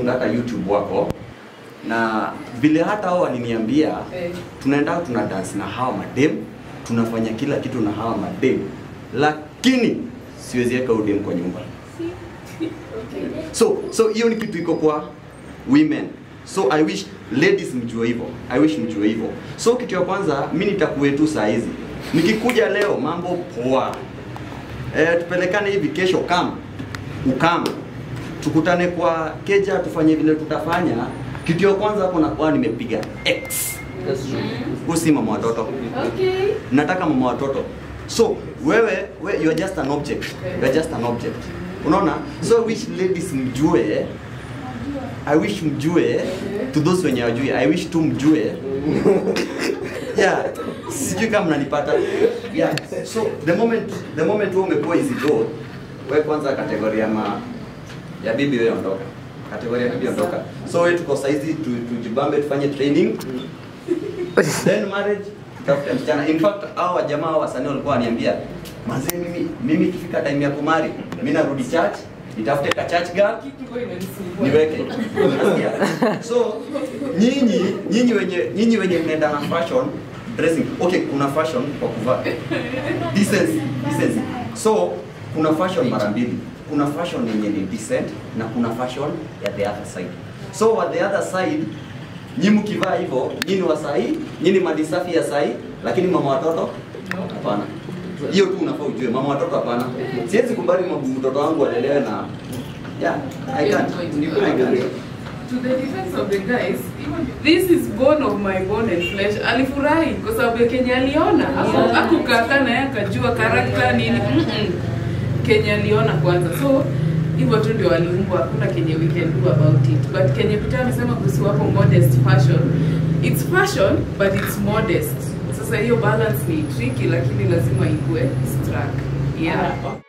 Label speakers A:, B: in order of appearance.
A: na hata YouTube wako na vile hata hao waliniambia
B: Eh.
A: tunaenda tuna dance na hawa madem tunafanya kila kitu na hawa madem lakini siwezi weka udem kwa nyumba so so hiyo ni kitu iko kwa women so i wish ladies mjue hivyo i wish mjue hivyo so kitu ya kwanza mi nitakuwe tu saa hizi nikikuja leo mambo poa e, tupelekane hivi kesho kam ukam tukutane kwa keja tufanye vile tutafanya kitu ya kwanza hapo nakuwa nimepiga x usi mama watoto
B: Okay.
A: nataka mama watoto so wewe we, you are just an object you are just an object unaona so I wish ladies mjue i wish mjue to those wenye wajui i wish tu mjue yeah sijui kama mnanipata yeah so the moment the moment wewe umepewa hizi do wewe kwanza kategoria ya ma ya bibi wewe ondoka kategoria ya bibi ondoka so wewe tuko saizi tu, tujibambe tufanye training then marriage tutafute msichana in fact hao wajamaa hao wasanii walikuwa waniambia mazee mimi mimi ikifika time ya kumari mimi narudi church nitafute ka church girl
B: Kitu inanisumbua.
A: niweke Unasikia? so nyinyi nyinyi wenye nyinyi wenye mnaenda na fashion dressing okay kuna fashion kwa kuvaa decency decency so kuna fashion mara mbili kuna fashion yenye ni decent na kuna fashion ya the other side so wa the other side nyi mkivaa hivyo nyinyi wa sahi nyinyi madisafi ya sahi lakini mama watoto hapana hiyo tu unafaa ujue mama watoto hapana siwezi kubali mtoto wangu alelewe na yeah i can't i can't
B: To the defense of the guys, this is bone of my bone and flesh. Alifurahi kwa sababu ya Kenya aliona. Hapo akukaa naye akajua karakta nini. Mm -mm. Kenya aliona kwanza. So hivyo tu ndio waliumbwa, hakuna kenye we can do about it. But Kenya Peter amesema kuhusu hapo modest fashion. It's fashion but it's modest. Sasa hiyo balance ni tricky lakini lazima ikue struck. Yeah.